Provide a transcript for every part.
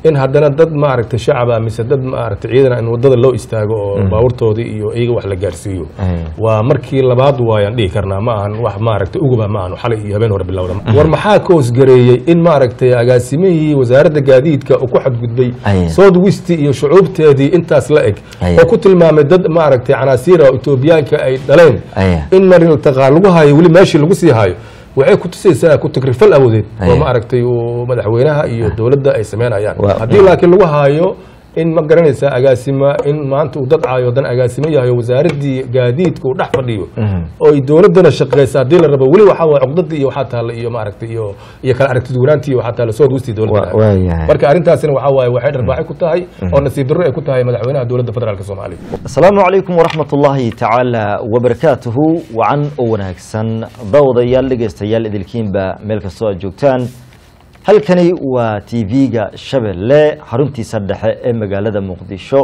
in haddana dad maaragtay shacaba mise dad maaragtay ciidan in wadada loo istaago oo baabuurtoodii iyo iyaga wax la gaarsiiyo Ay. waa markii labaad waayaan dhihi karnaa ma ahan wax maaragtay uguba ma ahan xalay iyo habeen hore bilowda war maxaa ka hoosgareeyey in maaragtay agaasimihii wasaaradda gaadiidka uu ku xadgudbay Ay. south west iyo shucuubteedii intaas la eg Ay. oo ku tilmaamay dad maaragtay canaasiira oo etoobiyaanka ay dhaleen Ay. in mariltaqaa lagu hayo weli meeshii lagu sii hayo waxay ku tusaysaa ku takrifal awoodeed Ay. oo maaragtay uu madaxweynaha iyo dowladda ay sameynayaan Waa- haddii laakiin lagu haayo in ma garanaysaa agaasima in maanta uu dad caayo dan agaasimo yahay oo wasaaraddii gaadiidka uu dhex fadhiyo oo ay dowladdana shaqeysa haddii la rabo weli waxaa waay cuqdadii iyo waxaa taalla iyo maaragtay iyo iyo kala aragtid wanaantii waxaa taalla soo guustii Waa- dowladda waayahay. marka arrintaasina waxaa waaye waxay dharbaaxi ku tahay oo nasiib darro ay ku tahay madaxweynaha dowladda federaalka soomaaliya asalaamu calaykum waraxmat ullaahi tacaala wabarakaatuhu wacan oo wanaagsan daawadayaal dhegaystayaal idilkiinba meel kastoo aad joogtaan halkani waa tv-ga shabeelle xaruntiisa dhexe ee magaalada muqdisho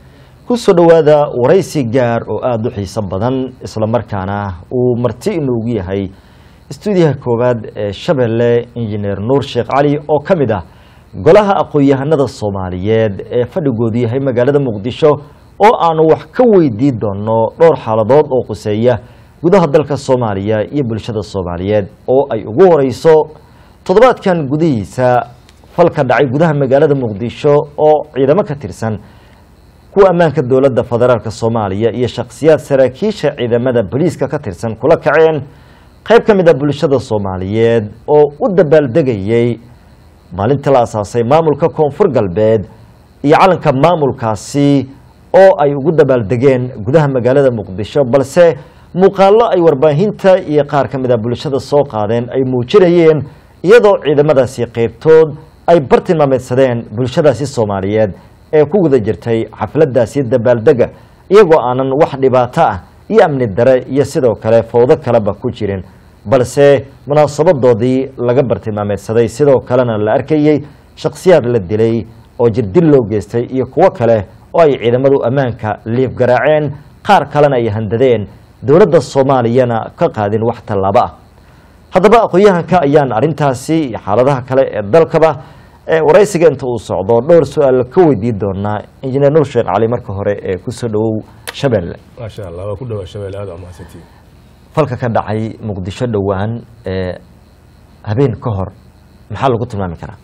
ku soo dhowaada waraysi gaar oo aada u xiiso badan islamarkaana uu marti inoogu yahay istuudiyaha koowaad ee shabeelle injineer nuur sheekh cali oo ka mid ah golaha aqoon-yahanada soomaaliyeed ee fadhigoodu yahay magaalada muqdisho oo aanu wax ka weydii doono dhowr xaaladood oo quseeya gudaha dalka soomaaliya iyo bulshada soomaaliyeed oo ay ugu horeyso toddobaadkan gudihiisa falka dhacay gudaha magaalada muqdisho oo ciidamo ka tirsan kuwa ammaanka dowladda federaalk soomaaliya iyo shakhsiyaad saraakiisha ciidamada booliiska ka tirsan kula kaceen qayb ka mid a bulshada soomaaliyeed oo u dabaaldegayey maalintii la asaasay maamulka koonfur galbeed iyo calanka maamulkaasi oo ay ugu dabaaldegeen gudaha magaalada muqdisho balse muuqaallo ay warbaahinta iyo qaar ka mid a bulshada soo qaadeen ay muujinayeen iyadoo ciidamadaasi qaybtood ay bartilmaameedsadeen bulshadaasi soomaaliyeed ee ku guda jirtay xafladaasi dabaaldega iyagoo aanan wax dhibaato ah iyo amni dare iyo sidoo kale fowdo kaleba ku jirin balse munaasabadoodii laga bartilmaameedsaday sidoo kalena la arkayey shakhsiyaad la dilay oo jirdil loo geystay iyo kuwo kale oo ay ciidamadu ammaanka liif garaaceen qaar kalena ay handadeen dowladda soomaaliyana ka qaadin wax tallaabo ah haddaba aqoon-yahanka ayaan arrintaasi iyo xaaladaha kale ee dalkaba ee waraysiga inta uu socdo dhowr su-aal ka weydii doonaa injineer nuur sheekh cali marka hore ee kusoo dhowow shabeelle maasha allah waa ku dhawaa shabeelle aad umahadsantiin falka ka dhacay muqdisho dhowaan ee habeen ka hor maxaa lagu tilmaami karaa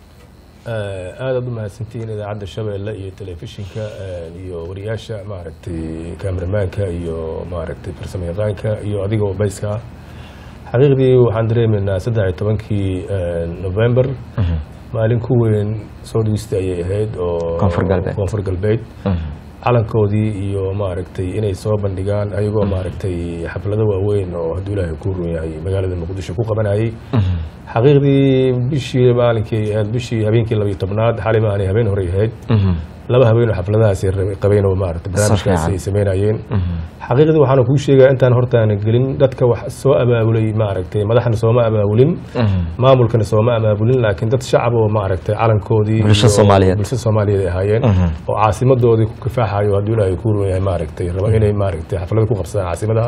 aad aad u mahadsantihiin idaacadda shabeelle iyo telefishinka iyo wariyaasha maaragtay kameramaanka iyo maaragtay farsamo yaqaanka iyo adiga oo bayska ah xaqiiqdii waxaan dareemaynaa saddex iyo tobankii november maalin ku weyn soo dhigista ayay ahayd oo Koonfur galbeed. koonfur galbeed calankoodii iyo maaragtay inay soo bandhigaan ayagoo maaragtay xaflado waaweyn oo hadduu ilaahay ku run yahay magaalada muqdisho ku qabanayay xaqiiqdii bishii maalinkii ahayd bishii habeenkii labayo tobnaad xalay maanay habeen horey ahayd laba habeen oo xafladahaasi qabeen oo maaragtay barnaamijkaasi ay sameynayeen xaqiiqdii waxaana kuu sheegaa intaan hortaana gelin dadka wax soo abaabulay maaragtay madaxna sooma abaabulin maamulkana sooma abaabulin laakiin dad shacab oo maaragtay calankoodii Bulsho iyo Soomaaliyeed. bulsho soomaaliyeed ay ahaayeen oo caasimadoodii ku kifaaxayo hadduu ilaahay ku run yahay maaragtay raba inay maaragtay xaflada ku qabsadaan caasimadaha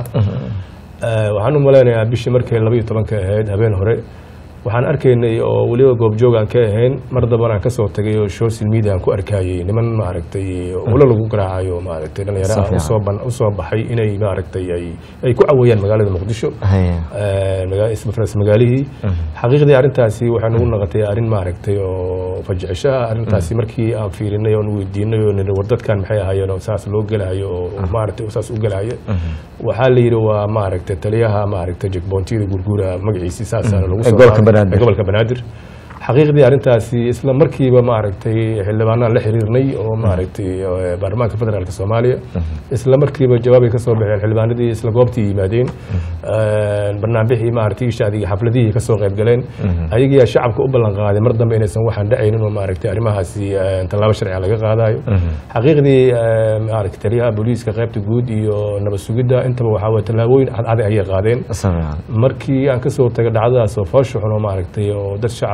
Eh, waxaan u malaynayaa bishii markay laba iyo tobanka ahayd habeen hore waxaan arkaynay oo weliba goobjoog aan ka ahayn mar daban aan kasoo tagay oo social media aan ku arkayay niman maaragtay ulo lagu garaacayo maaragtay dhalinyaro ah Safiican. usoo ban- usoo baxay inay maaragtay ay ay ku caweeyaan magaalada muqdisho Haya. Eh, maga- isla faras magaalihii xaqiiqdii arrintaasi waxay nagu noqotay arrin maaragtay oo fajicisho ah arrintaasi markii aan fiirinay oon weydiinay oo nidhi war dadkan maxay ahaayeen oo saas loo gelahayo oo oo maaragtay oo saas u gelahaya waxaa la yidhi waa maaragtay taliyaha maaragtay jekboontiyada gurguura magaciisii saasaana lagu Ee soo gobolka qaaday. Banaadir. Ee gobolka banaadir xaqiiqdii arrintaasi isla markiiba maaragtay xildhibaanaan la xiriirnay oo maaragtay eh, baarlamaanka federaalk soomaaliya isla markiiba jawaabay ka soo baxeen xildhibaanadii isla goobtii yimaadeen Eh, barnaamijii maaragtay shaadiga xafladihii ka soo qayb galeen ayagiyaa shacabka u ballan qaaday mar dambe inaysan waxaan dhacaynin oo maaragtay arrimahaasi eh, tallaabo sharciga laga qaadayo xaqiiqdii eh, maaragtay taliyaha booliiska qaybta guud iyo nabad sugidda intaba waxaa waye tallaabooyin cadcad ayay qaadeen Safiican. markii aan ka soo tagay dhacdadaas oo foosha xun oo maaragtay oo dad shacab ah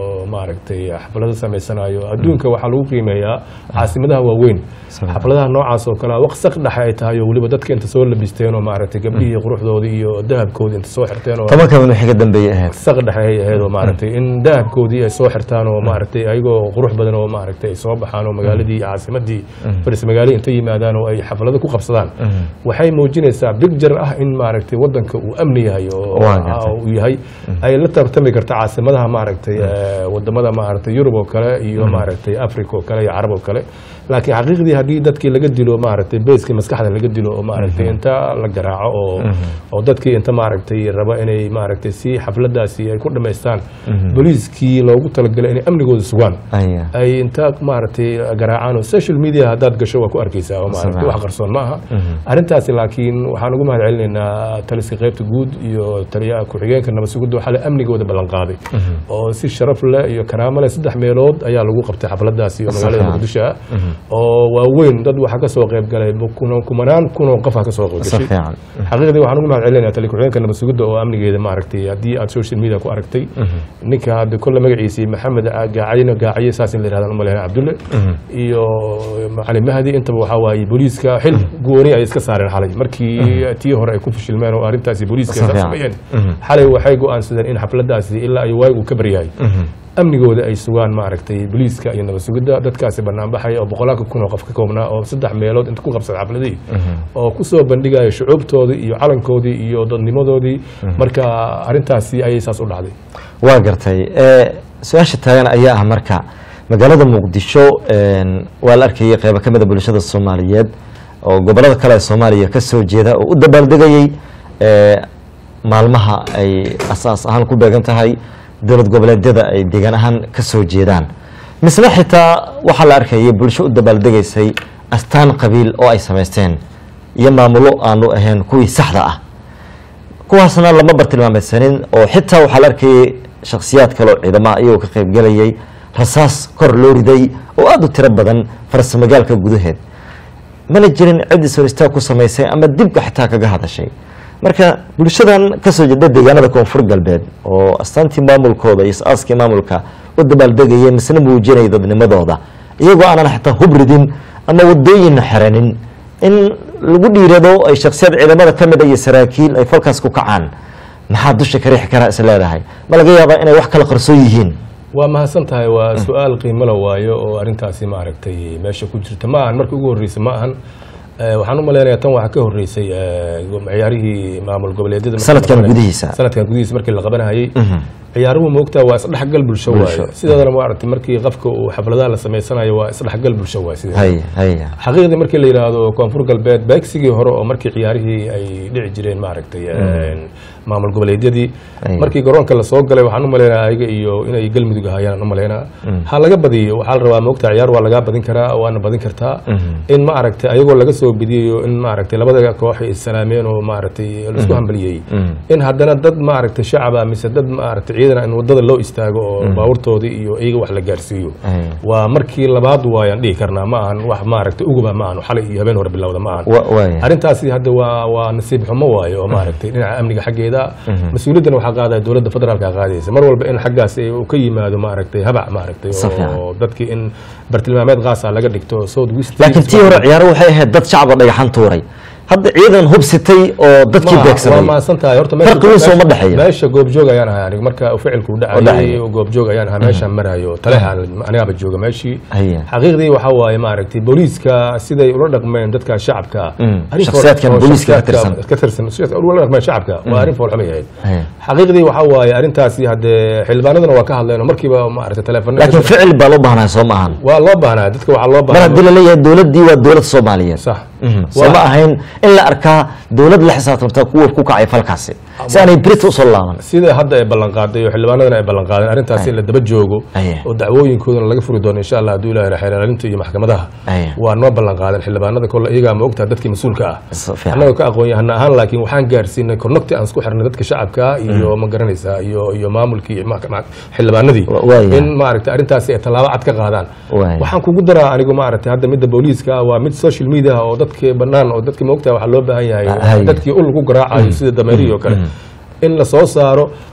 oo maaragtay xaflado samaysanayo adduunka waxaa lagu qiimeeyaa caasimadaha waaweyn Saxiix. xafladaha noocaas oo kale waqsaq dhexe ay tahay oo weliba dadka inta soo labisteen oo maaragtay gabdhihii quruxdoodii iyo dahabkoodii inta soo xirteen oo tobanka min wixii ka dambeeyey ahayd saq dhexe ay ahayd oo maaragtay in dahabkoodii ay soo xirtaan oo maaragtay ayagoo qurux badan oo maaragtay ay soo baxaan oo magaaladii iyo caasimadii faris magaalii inta yimaadaan oo ay xaflado ku qabsadaan waxay muujinaysaa picture ah in maaragtay wadanka uu amni yahay oo Waa gartay. oo uu yahay ay la tartami karta caasimadaha maaragtay eh, wadamada maaragtay yurub oo kale iyo maaragtay africa oo kale iyo carab oo kale laakiin xaqiiqdii haddii dadkii laga dilo maaragtay beeskii maskaxda laga dilo oo maaragtay inta la garaaco oo oo dadkii inta maaragtay raba inay maaragtay si xafladaasi ay ku dhammaystaan booliiskii loogu talagalay inay amnigooda sugaan aya ay inta maaragtay garaacaan oo social media haddaad gasho waa ku arkaysaa oo maaragtay Sameeya. wax qarsoon ma aha arrintaasi laakiin waxaan ugu mahad celinaynaa taliska qaybta guud iyo taliyaha ku-xigeenka nabad sugidda waxaa la amnigooda ballan qaaday oo si sharaf leh iyo karaamo leh saddex meelood ayaa lagu qabtay xafladaasi oo magaalada Safiyan. muqdisho ah oo waaweyn dad waxaa ka soo qayb galay kun- kumanaan kun oo qof aa ka soo qayb si gashay fiican xaqiiqdii waxaan ugu mahad celinayaa tali ku-xigeenka nabad sugidda oo amnigeeda maaragtay haddii aad social media ku aragtay ninka hadda kolle magaciisii maxamed gaacayna gaacaye saas in la yidhahdan umaleyna cabdulle iyo cali mahdi intaba waxaa waaye booliiska xil gooni ay iska saareen xalay markii tii hore ay ku fashilmeen oo arrintaasi booliiska ay Safiyan. sameeyeen xalay waxay go'aansadeen in xafladaasi ilaa ay waagu ka baryahay amnigooda ay sugaan maaragtay booliiska iyo nabad sugidda dadkaasi banaanbaxaya oo boqolaanka kun oo qof ka koobnaa oo saddex meelood inta ku qabsada xafladihii oo ku soo bandhigaya shucuubtoodii iyo calankoodii iyo dadnimadoodii marka arrintaasi ayay saas u dhacday waa gartay Eh, su-aasha taagan ayaa ah marka magaalada muqdisho een, waa la arkayay qeybo ka mida bulshada soomaaliyeed oo gobolada kale ee soomaaliya ka soo jeeda oo u dabaaldegayey eh, maalmaha ay asaas ahaan ku beegan tahay dowlad goboleedyada ay deegaan ahaan ka soo jeedaan misle xitaa waxaa la arkayay bulsho u dabaaldegaysay astaan qabiil oo ay samaysteen iyo maamulo aanu ahayn kuwii saxda ah kuwaasna lama bartilmaameysanin oo xitaa waxaa la arkayay shakhsiyaad kale oo ciidamaha iyagoo ka qaybgelayay rasaas kor loo riday oo aada u tiro badan farsamagaalka gudaheed mana jirin cid is hor istaag ku samaysay ama dibka xitaa kaga hadashay marka bulshadan kasoo jeeda deegaanada koonfur galbeed oo astaantii maamulkooda iyo is-aaskii maamulka u dabaaldegaya misna muujinaya dadnimadooda iyagoo aanan xitaa hub ridin ama wadooyinna xeranin in lagu dhiirado ay shaksiyad ciidamada ka mid a iyo saraakiil ay falkaas ku kacaan maxaa dusha ka riixi karaa is leedahay ma laga yaabaa inay wax kala qarsoon yihiin waa mahadsan tahay waa su-aal qiimo la waayo oo arrintaasi maaragtay meesha ku jirta ma ahan markii ugu horreysay ma ahan Eh, waxaan u malaynayaa tan waxaa ka horreysay eh, ciyaarihii maamul goboleedyada markii Sanadkan la qabanayay. gudihiisa. sanadkan gudihiisa markii la qabanayay ciyaaruhu moogtaa waa isdhexgal bulsho Bulsho. waaye sideedana maaragtay markii qofka uu xafladaha la samaysanayo waa isdhexgal bulsho waaye sideeda haya haya xaqiiqdii markii la yidhaahdo koonfur galbeed beegsigii hore oo markii ciyaarihii ay dhici jireen maaragtay maamul goboleedyadii Ay. markii garoonka lasoo galay waxaan u malaynaa ayaga iyo inay galmudug ahaayaan u malaynaa ha laga badiyo waxaa la rabaa moogta ciyaar waa lagaa badin karaa waana badin kartaa in maaragtay ayagoo laga soo bidiyayo in maaragtay labada koox ay salaameen oo maaragtay laisku hambaliyey in haddana dad maaragtay shacaba mise dad maaragtay ciidan in wadada loo istaago oo baabuurtoodii iyo iyaga wax la gaarsiiyo Ay. waa markii labaad waayaan dhihi karnaa ma ahan wax maaragtay uguba ma ahan xalay iyo habeen hore bilowda ma ahan wa- waaya arrintaasi hadda waa waa nasiib xumo waaye oo maaragtay dhinaca amniga xaggeeda mas-uuliyaddan waxaa qaadaya dowladda federaalka qaadaysa mar walba in xaggaas ay uu ka yimaado maaragtay habac maaragtay Si fiican. oo dadkii in bartilmaameed qaasa laga dhigto south west laakiin tii hore ciyaaro waxay ahayd dad shacaba dhagaxan tuuray hadda ciidan hubsitay oo dadkii waa beegsaday maasan tahay horta Farqi weyn soo ma dhexeeyo. meesha goobjoog ayaan ahay aniga marka ficilku Oo dhacayay dhacayay. oo goobjoog ayaan ahaa meeshaan marayo talehan anigaaba jooga meeshii Haya. xaqiiqdii waxaa waaye maaragtay booliiska siday ula dhaqmeen dadka shacabka Mm. arrin fool- Shakhsiyaadkan oo booliiska ka shakhsiyaadka tirsan. ka tirsan shakhsiyaadka ula dhaqmeen shacabka waa arrin foolxumay ahayd Haya. xaqiiqdii waxaa waaye arrintaasi haddee xildhibaanaduna waa ka hadleen oo markiiba maaragtay teleefon laakiin ficil baa loo baahnaa soo maahan waa loo baahnaa dadka waxaa loo mar baahnaa haddii laleeyahay dowladdii waa dowlad soomaaliyeed sax soo ma ahayn in la arkaa dowlad la xisaabtamta kuwa ku kacay falkaasi si aanay brit usoo laaban sida hadda ay ballan qaaday oo xildhibaanadana ay ballan qaadeen arrintaasi in la daba joogo Aye. oo dacwooyinkoodana laga furi doono insha allah hadduu ilaahay xeelaalinta iyo maxkamadaha Aye. waa noo ballan qaadeen xildhibaanada kole iyagaa ma ogtaha dadkii mas-uulka ah Si fiican. annagoo ka aqoon yahana ahaan laakiin waxaan gaarsiinay kornogti aan isku xirnay dadka shacabka iyo ma garanaysaa iyo iyo maamulkii iyo ma- ma- xildhibaanadii Wa- waaya. in maaragtay arrintaasi ay tallaabo cad ka qaadaan Waaya. waxaan kugu daraa anigu maaragtay hadda midda booliiska ah waa mid social media oo dadkii bannaan oo dadkii ma ogtaha waxaa loo baahan yahay Haye. dadkii ul ku garaacayo sida dameerihii oo kale in la soo saaro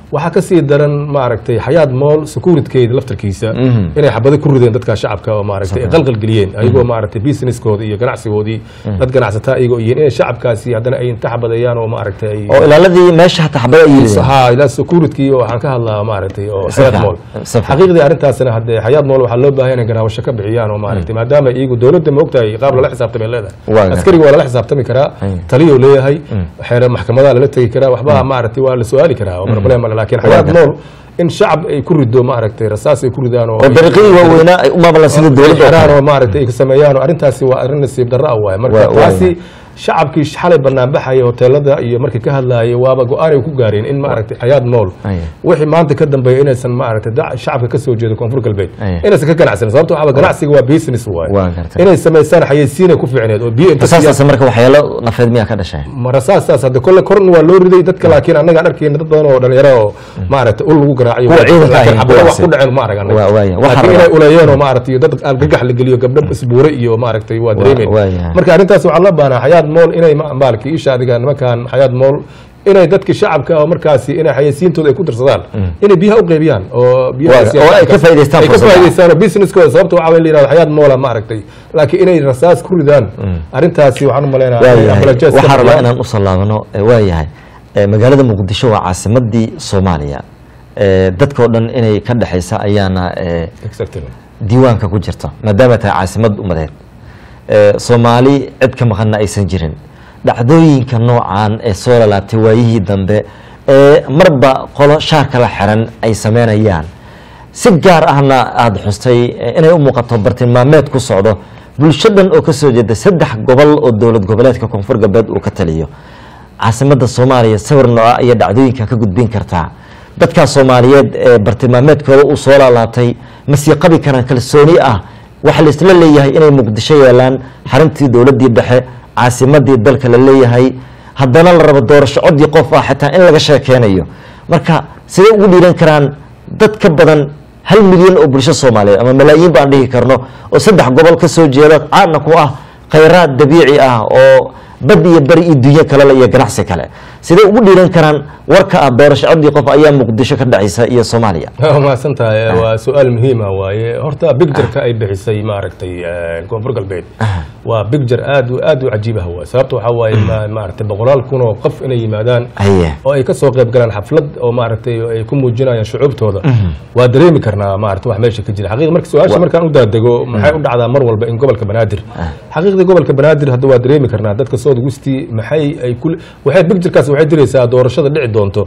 waxaa kasii daran maaragtay xayaad mool securitkeeda laftarkiisa inay xabado ku rideen dadka shacabka oo maaragtay ay qalqal geliyeen ayagoo maaragtay businesskooda iyo ganacsigoodii dad ganacsataa ayagoo yihiin inay shacabkaasi haddana ay inta xabadeeyaan oo maaragtay ay oo ilaaladii meesha hataa xabada ay yidhi ha ilaa security oo waxaan ka hadlaa maaragtay oo Si xayaad fiican, mool si fiican. xaqiiqdii arrintaasna hadde xayaad mool waxaa loo baahan inay garaawasho ka bixiyaan oo maaragtay maadaama iyagu dowladda ma ogtahay qaab lala xisaabtamay Waa leedahay gartay. askariga waa lala xisaabtami karaa Ay. taliyuu leeyahay xeer maxkamadaha lala tegi karaa waxba maaragtay waa la su-aali karaa oo problem male laakiin xayaad gartay. mool in shacab ay ku rido maaragtay rasaas ay ku ridaan oo oo dariiqadii waaweynaa ay u maamulaan sida dowladda oo xiraan kale. oo maaragtay ay ka sameeyaan oo arrintaasi waa arrin nasiib darro ah waaye marka Waa- waa- taasi shacabkii xalay banaanbaxaya hoteelada iyo markay ka hadlaayay waaba go-aan ay ku gaareen in maaragtay xayaad mool Aya. wixii maanta ka dambeeya inaysan maaragtay da- shacabka ka soo jeedo koonfur galbeed Aya. inaysan ka ganacsanin sababto waxaa ganacsiga waa business waaye Waa gartay. inay samaysaan xayeysiinay ku fiicneed oo biyo inta rasaastaas marka waxyaalo nafeed miyaa ka dhashay marasaastaas hadda kolle korna waa loo riday dadka laakiin annagaan arkayna dad badan oo dhalinyaro oo maaragtay ul lagu garaacayo Kuwa ciidanka laakiin ahi, xabado wax kuwaasi. ku dhaceen ma aragan Waa- waaya. Waxaa laakiin rabaa- inay uleeyeen oo maaragtay dad argagax la geliyo gabdho isbuure iyo maaragtay waa dareemeen waaya. marka arrintaas waxaa la baanaa xayaad mool inay ma- maalki isha adiga nimankan xayaad mool inay dadki shacabka oo markaasi inay xayeysiintooda ay ku darsadaan inay biyaha u qaybiyaan oo biyaha Waa- oo ay ka faa'iidaystaan ay ka fursadda. faa'iidaystaan oo businesskooda sababta waxaa weeye la yidhahdo xayaad moola maaragtay laakiin inay rasaas ku ridaan arrintaasi waxaan u maleynayaa inay waayahay apologize ka waxaa rabaa bixiyaan. inaan usoo laabano Eh, waayahay Eh, magaalada muqdisho waa caasimadii soomaaliya Eh, dadkao dhan inay ka dhexaysa ayaana eh, Exactly. diiwaanka ku jirta maadaama tahay caasimad umadeed Eh, soomaali cid ka maqanna aysan jirin dhacdooyinka noocan ee soo lalaabtay waayihii dambe ee marba qolo shaarka la xiran ay sameynayaan si gaar ahna aada xustay eh, inay u muuqato bartilmaameed ku socdo bulshadan oo ka soo jeeda saddex gobol oo dowlad goboleedka koonfur galbeed uu ka taliyo caasimadda soomaaliya sawir nooca ayaa dhacdooyinka ka gudbin kartaa dadkaa soomaaliyeed ee bartilmaameedkooda uu soo laalaabtay ma sii qabi karaan kalsooni ah waxaa la isla leeyahay inay muqdisho yeelaan xaruntii dowladdii dhexe caasimadii dalka la leeyahay haddana la rabo doorasho codii qof ah xitaa in laga sheekeynayo marka sidee ugu dhiiran karaan dad ka badan hal milyan oo bulsho soomaaliyeed ama malaayiin baan dhihi karno oo saddex gobol ka soo jeeda caadna ku ah khayraad dabiici ah oo bad iyo bari iyo dunyo kalele iyo ganacsi kale sidee ugu dhiiran karaan warka ah doorasho codii qof ayaa muqdisho ka dhacaysa iyo soomaaliya waa mahadsan tahay waa su-aal muhiim ah waaye horta bictureka ay bixisay maaragtay eh, koonfur galbeed waa bicture aad u- aad u cajiib ah waay sababta waxaa waaye ma- maaragtay boqolaal kun oo qof inay yimaadaan haye oo ay ka soo qayb galaan xaflad oo maaragtay oo ay ku muujinayaan shucuubtooda waa dareemi karnaa maaragtay wax meesha ka jira xaqiiqa marka su-aasha markaan u daadego maxay u dhacdaa mar walba in gobolka banaadir xaqiiqdii gobolka banaadir hadda waa dareemi karnaa dadka south westi maxay ay ku waxay bicturekaas waxay diraysaa doorashada dhici doonto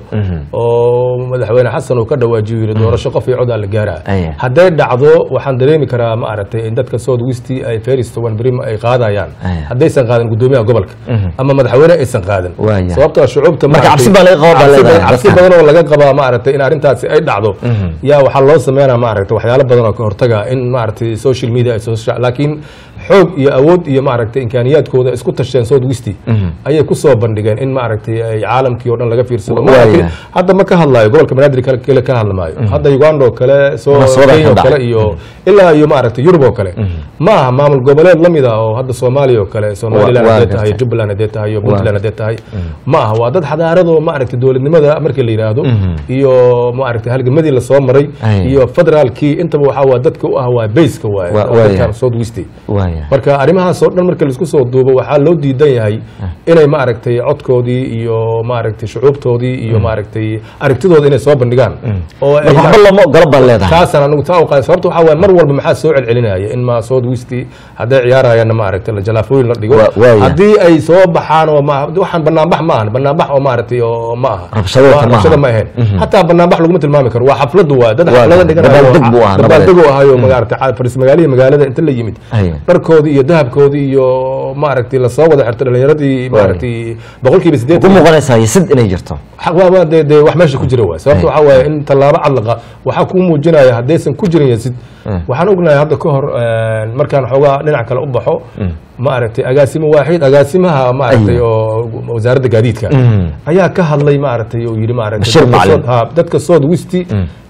oo madaxweyne xasan uu ka dhawaajiyo yiri doorasho qof iyo codaa la gaaraa Aya. hadday dhacdo waxaan dareemi karaa maaragtay in dadka south westi ay ferris wan brim ay qaadayaan Aya. haddaysan qaadan gudoomiyaha gobolka ama madaxweyne aysan qaadan Waaya. sababtoo ah shucuubta Marka cabsi baa laga qabaa baa cabsi leedahay badan- cabsi dadka. badan oo laga qabaa maaragtay in arrintaasi ay dhacdo yaa waxaa loo sameynaa maaragtay waxyaalo badan oo ka hortaga in maaragtay social media ay soo sha- laakiin xoog iyo awood iyo maaragtay imkaaniyaadkooda isku tasheen south westi ayay ku soo bandhigeen in maaragtay ay caalamkii oo dhan laga fiirsado Waaya. Maaragtay hadda ma ka hadlayo gobolka banaadir kale kale ka hadla maayo hadda uganda oo kale soo Munaasabadaha kenya oo ka kale dhacay. iyo ilaa iyo maaragtay yurub oo kale ma aha maamul goboleed la mid ah oo hadda soomaaliya oo kale somaliland waa hadday tahay gartay. jubbaland hadday tahay iyo puntland hadday tahay ma aha waa dad xadaaradoo maaragtay dowladnimada markii la yidhaahdo iyo maaragtay halgamadii lasoo maray Ay. iyo federaalkii intaba waxaa waa dadka u ah waa bayska waaye Waa- dadkan waaya. south westi waaya marka arrimahaas oo dhan marka laisku soo duubo waxaa loo diidan yahay inay maaragtay codkoodii iyo maaragtay shucuubtoodii iyo maaragtay aragtidooda inay soo bandhigaan oo ay marka waxba looma ogola baan leedahay taasaan anigu taa u qaada sababta waxaa waaye mar walba maxaa soo celcelinaya in ma south westi hadday ciyaarayaanna maaragtay la jalaafooyin la dhigo Waa- waaya. haddii ay soo baxaan oo ma waxaan banaanbax ma ahan banaanbax oo maaragtay oo ma aha Rabshado Waa- kama aha. rabshado ma ahayn hataa banaanbax laguma tilmaami karo waa xafladu waa dad Waa xaflada gartay. dhiganayo Dabaaldeg buu ahaa, nabadeed. dabaaldegu ahayo maaragtay ca- faris magaalihii magaalada inta la yimid Aya. dharkoodii iyo dahabkoodii iyo maaragtay lasoo wada xirtay dhalinyaradii maaragtay boqolkiiba ku sideetan muuqanaysaa sid inay jirto xaq waa waa dee dee wax meesha ku jira waay sababta waxaa waaye in tallaabo cadlaqa waxaa kuu muujinaya haddaysan ku jirin yasid waxaan ognahay hadda ka hor eh, markaan xoogaa dhinac kale u baxo maaragtay agaasimo waaxid agaasimaha maaragtay oo wasaaradda gaadiidka ayaa ka hadlay maaragtay oo yidhi maaragtay Bashir dadka Macalin. South- ha, dadka south westi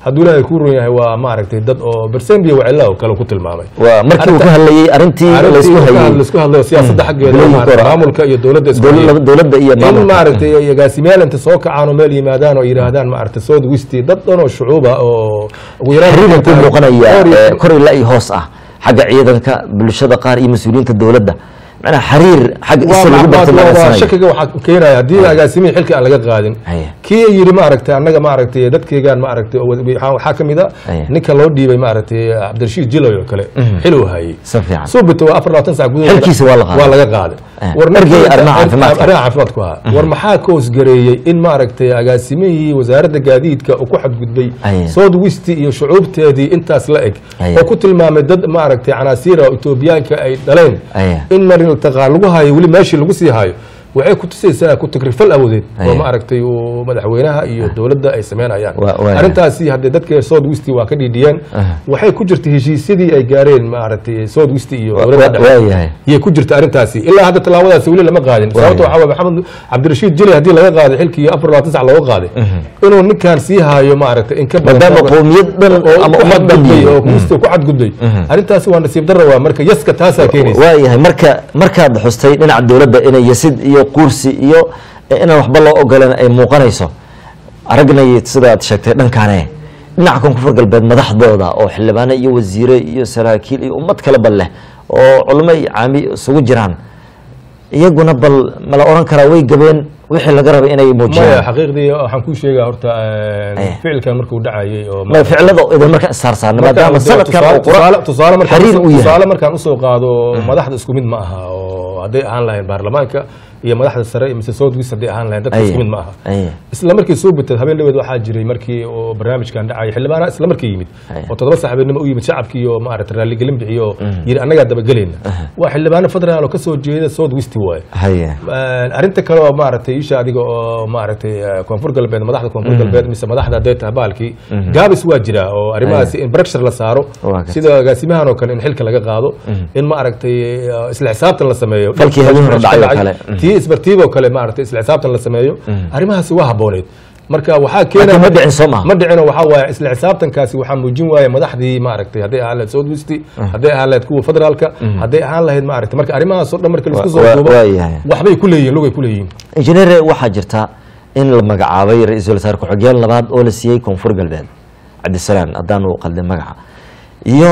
hadduu ilaahay kuu ron yahay waa maaragtay dad oo bersendia wacila oo kale ku tilmaamay waa markii uu ka hadlayey arrintii laysku hayey laisku hadlayo siyaasadda xaggeeda Bilowgii maaragtay hore. maamulka iyo dowladda isku dowla- hayay. dowladda iyo in maamulka maaragtay ay agaasimayaal inta soo kacaan oo meel yimaadaan oo yidhaahdaan maaragtay south westi dad dhan oo shucuuba oo ugu yaraan xiriiran ku muuqanaya Dhowr iyo- ee, kor ilaa iyo hoos ah xagga ciidanka bulshada qaar iyo mas-uuliyiinta dowladda macnaha xiriir xagga isa lagu waa bartilmaameedsanayo shakiga waxaa keenaya haddii agaasimihii xilka aan laga qaadin Haya. kii yidhi maaragtay annaga maaragtay dadkeygaan maaragtay oo wad- waxaa waxaa ka mid a Haya. ninka loo dhiibay maaragtay cabdirashiid jiloy oo kale xil uu hayay si fiican suubita waa afar labaatan sac gudahood Xilkiisa waa la qaaday. waa laga qaaday Eh, War ergey ninka- arrimaha caafimaadka. arrimaha caafimaadku ahaa war maxaa ka hoosgareeyey in maaragtay agaasimihii wasaaradda gaadiidka uu ku xadgudbay Haya. south west iyo shucuubteedii intaas la eg Haya. oo ku tilmaamay dad maaragtay canaasiira oo etoobiyaanka ay dhaleen Haya. in marin taqaan lagu hayo weli meeshii lagu sii hayo waxay ku tusaysaa ku takrifal awoodeed oo Haya. maaragtay uu madaxweynaha iyo dowladda ay sameynayaan Waa- waa- arrintaasi haddee dadka south west waa ka dhiidhiyeen Aha. waxay ku jirta heshiisyadii ay gaareen maaragtay south west iyo Wa- dowladda wa- dhexe waayahay yay ku jirta arrintaasi ilaa hadda tallaabadaasi weli lama qaadin sababta waxaa waye maxamed cabdirashiid jili haddii laga qaaday xilkii afar labaatan sac looga qaaday inuu ninkan sii haayo maaragtay in ka badan maadaama looga- qowmiyad dhan oo ama ku ummad dhan xadgudbay oo yihiin. kusta ku xadgudbay arrintaasi waa nasiib darra waa marka yaska taasaa keenaysa waayahay marka markaad xustay dhinaca dowladda inay yasid iyo kursi iyo inaan waxba loo ogolan ay muuqanayso aragnay sidaad sheegtay dhankaane dhinaca koonfur galbeed madaxdooda oo xildhibaano iyo wasiire iyo saraakiil iyo ummad kaleba leh oo culimo iyo caami isugu jiraan iyaguna bal mala oran karaa way gabeen wixii laga rabay inay maya muujiyaan xaqiiqdii waxaan kuu sheegaa horta Eh. ficilkan markuu dhacayay oo ma ficilada idin marka issaarsaarna maadaama sanadkan oo qura tusaale markaan xiriir usoo- u yahay tusaale markaan usoo qaado madaxda isku mid ma aha oo hadday ahaan lahayn baarlamaanka iyo madaxda sare iyo mise south west hadday ahaan lahayn dadka Aye. isku mid ma aha Aye. isla markii soo batay habeen dhaweed waxaa jiray markii oo barnaamijkan dhacay xildhibaana isla markii yimid Aye. oo toddoba saxabeennimo u yimid shacabkii iyo maaragtay raalligelin bixiyo yiri annagaa dabagelayna waa xildhibaano federaal oo kasoo jeeda south west waaye haye arrinta kale oo maaragtay isha adiga oo maaragtay eh, koonfur galbeed madaxda koonfur galbeed mise madaxda hadday tahay baalkii gaabis waa jira oo arrimahaasi in pressure la saaro Waa gartay. sida agaasimahan oo kale in xilka laga qaado in maaragtay eh, isla xisaabtan la sameeyo Falkii habeen hore dhacay oo Dhacay. kale. Mm. tii isbartiiboo kale maaragtay isla xisaabtan la sameeyo arrimahaasi waa habooneed marka waxaa laakiin keenaya ma dhicin soo maha ma dhicino waxaa waaye isla xisaabtankaasi waxaa muujin waaye madaxdii maaragtay hadday ahaan lahayd south west hadday ahaan lahayd kuwa federaalka hadday ahaan lahayd maaragtay marka arrimahaas oo dhan marka laisku Wa- soo wa- duubo waayahay. waxbay ku leeyihin lugay ku leeyihiin injineere waxaa jirta in la magacaabay ra-iisul wasaare ku-xigeen labaad oo la siiyey koonfur galbeed cabdisalaan haddaanu qaldin magaca iyo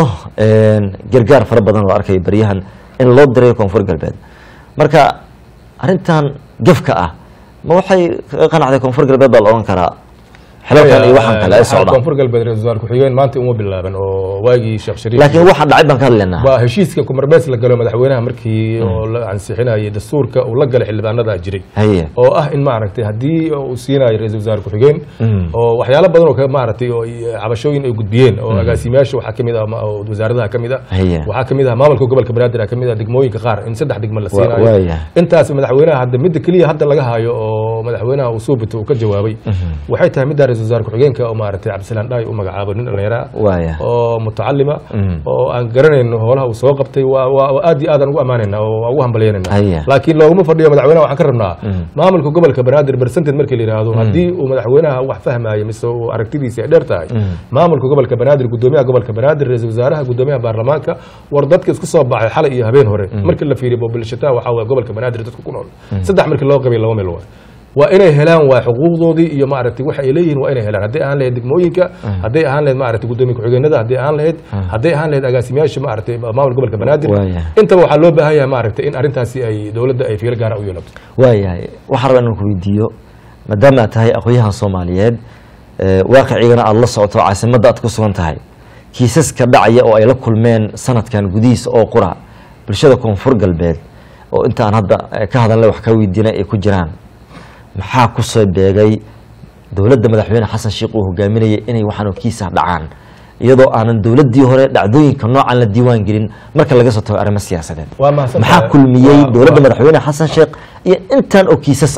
gargaar fara badan oo arkaya baryahan in loo diray koonfur galbeed marka arrintan gefka ah ma waxay kaga qanacday koonfur galbeed baa la odhan karaa xilalkan iyo waxaan kale ay Waxaa socdaan koonfur galbeed ra-iisul wasaare ku-xigeen maanta uma bilaaban oo waagii sheekh shariif laakiin waxaa dhacay baan ka hadlaynaa waa heshiiska kumarbees la galo madaxweynaha markii oo la ansixinayay dastuurka uu la galay xildhibaanada jiray haye oo ah in maaragtay haddii uu siinayo ra-iisul wasaare ku-xigeen oo waxyaalo badan oo ka maaragtay oo ay- cabashooyin ay gudbiyeen oo agaasimayaasha waxaa kamid ah ma- oo wasaaradaha kamid ah Haya. waxaa kamid ah maamulka gobolka banaadir kamid ah degmooyinka qaar in saddex degmo la siinayo waayahay. intaas madaxweynaha hadda midda keliya hadda laga hayo oo madaxweynaha uu soo bito uu ka jawaabay waxay tahay midda ra-iisul wasaare ku-xigeenka oo maaragtay cabdisalaan dhaay u magacaabo nin dhallinyara ah waaya oo mutacalima oo aan garanayno howlaha uu soo qabtay waa waa waa aad iyo aad aan ugu ammaanayna oo waa ugu hambalyaynayna Haya. laakiin looguma fadhiyo madaxweynaha waxaan ka rabnaa maamulka gobolka banaadir percentage markii la yidhaahdo haddii uu madaxweynaha wax fahmaayo mise uu aragtidiisa ay dheer tahay maamulka gobolka banaadir gudoomiyaha gobolka banaadir ra-iisul wasaaraha gudoomiyaha baarlamaanka war dadka isku soo baxay xalay iyo habeen hore markii la fiiriyo bobilshataa waxaa waye gobolka banaadir dadka ku nool saddex markii loo qabay laba meel waay waa inay helaan waa xuquuqdoodii iyo maaragtay waxa ay leeyihiin waa inay helaan hadday ahaan lahayd degmooyinka hadday ahaan lahayd maaragtay gudoomiye ku-xigeenada hadday ahaan lahayd hadday ahaan lahayd agaasimayaasha maaragtay maamul gobolka banaadir Waaya. intaba waxaa loo baahan yahay maaragtay in arrintaasi ay dowladda ay fiiro gaara u yeelato waayahay waxaan rabaa inaan ku weydiiyo maadaama aad tahay aqoonyahan soomaaliyeed ee, waaqicigana aada la socoto caasimadda aad ku sugan tahay kiisaska dhacaya oo ay la kulmeen sanadkan gudihiisa oo qura bulshada koonfur galbeed oo intaan hadda eh, ka hadalnay wax ka weydiinay ay ku jiraan maxaa ku soo beegay dowladda madaxweyne xasan sheikh uu hogaaminayay inay waxaan kiisa dhacaan iyadoo aanan dowladdii hore dhacdooyinka noocan la diiwaan gelin marka laga soo tago arrimo siyaasadeed waa mahadsan maxaa tahay. kulmiyey Waa- dowladda waa- madaxweyne xasan sheekh iyo intan oo kiisas ah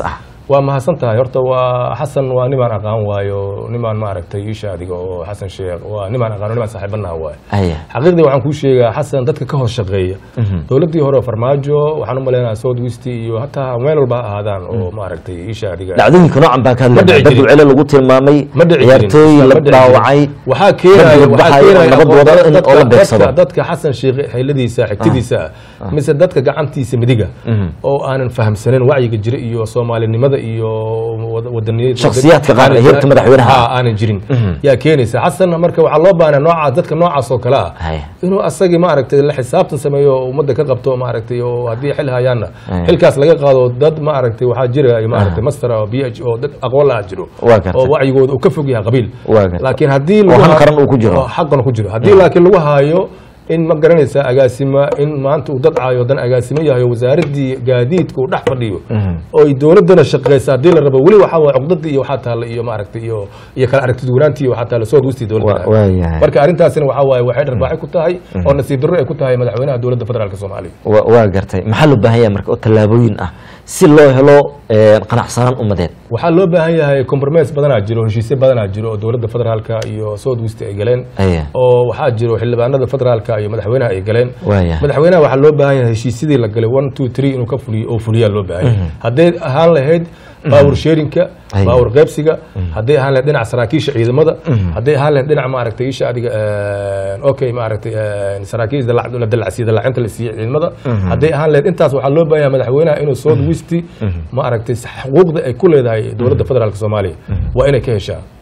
waa mahadsan tahay horta waa xasan waa nimaan aqaan waayo nimaan maaragtay iisha adiga oo xasan sheekh waa nimaan aqaano nimaan saaxiibanaha waayo haya xaqiiqdii waxaan kuu sheegaa xasan dadka ka hoos shaqeeya dowladdii hore oo farmaajo waxaan u maleynayaa south west iyo hataa meel walba ha ahaadaan oo maaragtay iisha adiga dhacdooyinka noocan baa ka Ma hadlaya dhici dad jirin. wacelo lagu tilmaamay ma dhici jirin. ciyaartooy Ma la dhici jirin. dhaawacay waxaa keenaya dad waxaa baxaya oo keenaya nabad wada in dadka- oo la dadka- beegsado. dadka xasan sheekh xeyladiisa xigtidiisa ah mise dadka gacantiisa midiga oo aanan fahamsanin wacyiga jira iyo soomaalinimada iyo wad- wadaniyada Shakhsiyaadka qaar ee heerka madaxweynaha ah. Ah, aanan jirin yaa keenaysa xasan marka waxaa loo baahnaa noocaas dadka noocaas oo kale ah Haya. inuu asagii maaragtay la xisaabtan sameeyo oo ummadda ka qabto maaragtay oo haddii xil hayaanna Haya. xilkaas laga qaado dad maaragtay waxaa jira maaragtay master oo b h oo dad aqoon la jiro Waa gartay. oo wacyigooda uu ka fog yahay qabiil Waa gartay. laakiin haddii Oo lagu han ha- qaran uu ku jiro. oo xaqan ku jiro haddii laakiin lagu haayo in ma garanaysa agaasima in maanta uu dad caayo dan agaasimo yahay oo wasaaradii gaadiidka uu dhex fadhiyo oo ay dowladana shaqeysa haddii la rabo weli waxaa waay cuqdadii iyo waxaa taalla iyo maaragtay iyo iyo kala aragtid wanaantii iyo waxaa taalla soo guustii Waa- dowladda waayahay. marka arrintaasina waxaa waaye waxay dharbaaxi ku tahay oo nasiib darro ay ku tahay madaxweynaha dowladda federaalka soomaaliya wa- waa gartay maxaa loo baahan yahay marka oo tallaabooyin ah si loo helo eh, qanacsanaan ummadeed waxaa loo baahan yahay compromise badanaa jiro heshiisyo badanaa jiro oo dowladda federaalka iyo south west ay galeen Aya. oo waxaa jiro xildhibaanada federaalka iyo madaxweynaha ay galeen Waaya. madaxweynaha waxaa loo baahan yahay heshiisyadii la galay one two three inuu ka fuliyo oo fuliyaa loo baahan yahay hadday ahaan lahayd baawur sharinka Aya. baawur qaybsiga hadday ahaan lahayd dhinaca saraakiisha ciidamada hadday ahaan lahayd dhinaca maaragtay isha adiga eh, okay maaragtay eh, saraakiisha dalac- la dalacsiiyo dalacinta la siiyo ciidamada hadday ahaan lahayd intaas waxaa loo baahan yahay madaxweynaha inuu south west maaragtay xuquuqda ay ku leedahay dowladda federaalka soomaaliya waa inay ka heshaa